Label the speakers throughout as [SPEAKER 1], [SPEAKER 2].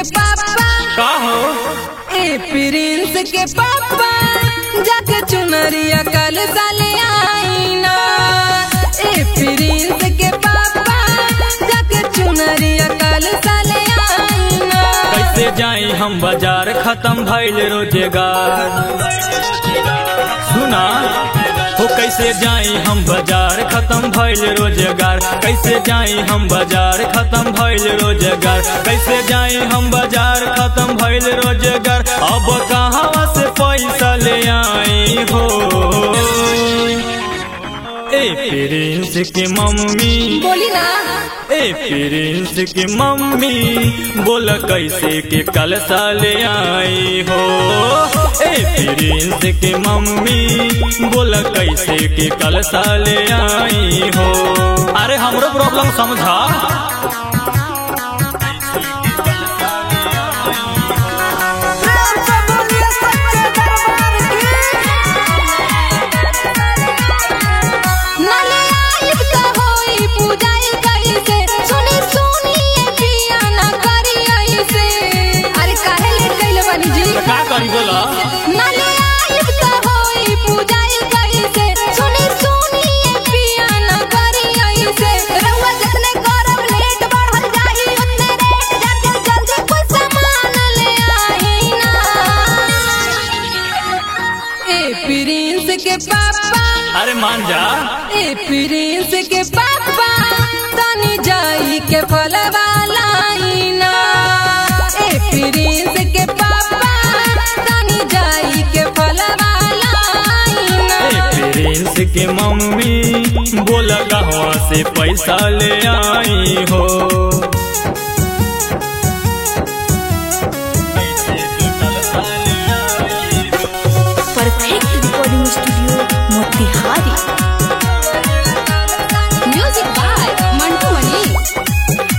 [SPEAKER 1] पापा
[SPEAKER 2] का हो
[SPEAKER 1] ए प्रिंस के पापा जाके चुनरिया कल साले आईना ए प्रिंस के पापा जाके चुनरिया कल साले आईना
[SPEAKER 2] कैसे जाई हम बाजार खत्म भइल रोजगार सुना हो कैसे जाई हम बाजार खत्म भइल रोजगार कैसे जाई हम बाजार खत्म भइल रोजगार कैसे जाई हम बाजार खत्म भइल रोजगार अब कहाँ से पैसा ले आई हो ए प्रिंस की मम्मी
[SPEAKER 1] बोली ना
[SPEAKER 2] ए प्रिंस की मम्मी बोल कैसे के कल साले आई हो ए प्रिंस की मम्मी बोल कैसे के कल साले आई हो अरे हमरो प्रॉब्लम समझा
[SPEAKER 1] नाले आइब त होई पूजाई कैसे सुनी सुनी ए पिया ना करी ऐसे अरे काहे लेट कइले बानी जी
[SPEAKER 2] तो का करी बोला
[SPEAKER 1] नाले आइब त होई पूजाई कैसे सुनी सुनी ए पिया ना करी ऐसे रउआ जतने करब लेट बढ़ल जाई उतने रेट जाके जल्दी कोई सामान ले आई ना ए प्रिंस के पापा
[SPEAKER 2] अरे मान जा
[SPEAKER 1] ए प्रिंस के पापा तनी जाई के फलवा लाइना ए प्रिंस के पापा तनी जाई के फलवा लाइना
[SPEAKER 2] ए प्रिंस की मम्मी बोल कहवा से पैसा ले आई हो
[SPEAKER 3] perfect recording studio Motihari
[SPEAKER 1] music by Mantu Mani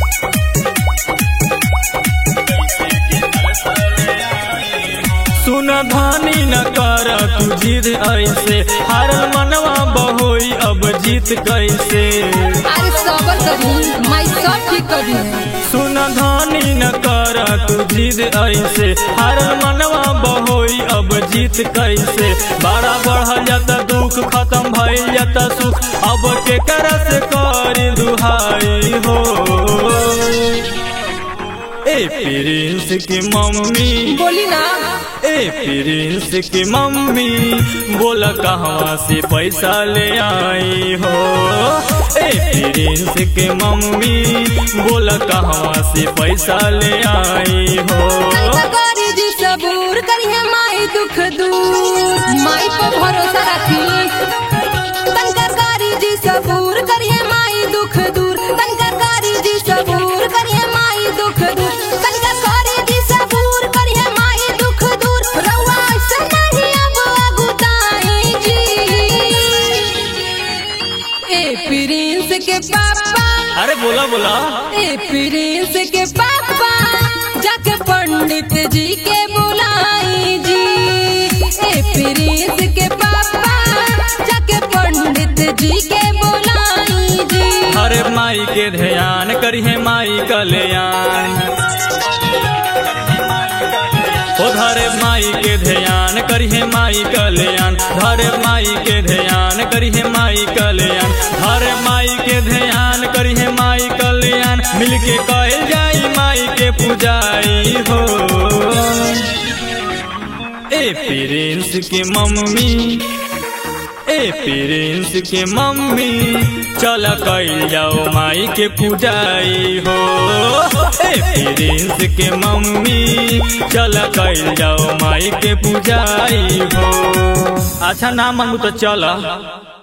[SPEAKER 2] सुन धानी न कर तू जिद ऐसे हारल मनवा बहोई अब जीत कैसे
[SPEAKER 1] अरे सबर करी मैं सब ठीक करी
[SPEAKER 2] सुन धानी न कर तू जिद ऐसे हारल मनवा बहोई अब जीत कैसे बड़ा बढ़ल जाता दुख खत्म भइल जाता सुख अब के कर से करी दुहाई हो ए प्रिंस की मम्मी
[SPEAKER 1] बोली ना
[SPEAKER 2] ए प्रिंस की मम्मी बोल कहवा से पैसा ले आई हो ए प्रिंस की मम्मी बोल कहवा से पैसा ले आई हो
[SPEAKER 1] करी जी सबूर करिए माई दुख दूर माई पर भरोसा रखी तनकर करी जी सबूर करिए माई दुख दूर तनकर करी जी सबूर करिए माई दुख दूर तनकर करी जी सबूर करिए माई दुख दूर रउआ ऐसे नहीं अब अगुताई जी ए प्रिंस के पापा
[SPEAKER 2] अरे बोला बोला
[SPEAKER 1] ए प्रिंस के पापा जाके पंडित जी के बुलाई जी ए प्रिंस के पापा जाके पंडित जी के बुलाई जी
[SPEAKER 2] अरे माई के ध्यान करिए माई कल्याण ओ धरे माई के ध्यान करिए माई कल्याण धरे माई के ध्यान करिए माई कल्याण धरे माई के ध्यान करिए माई कल्याण मिलके कहल जाई माई के पूजाई हो ए प्रिंस की मम्मी ए प्रिंस के मम्मी चल कइल जाओ माई के पूजाई हो ए प्रिंस के मम्मी चल कइल जाओ माई के पूजाई हो अच्छा ना मांगू तो चल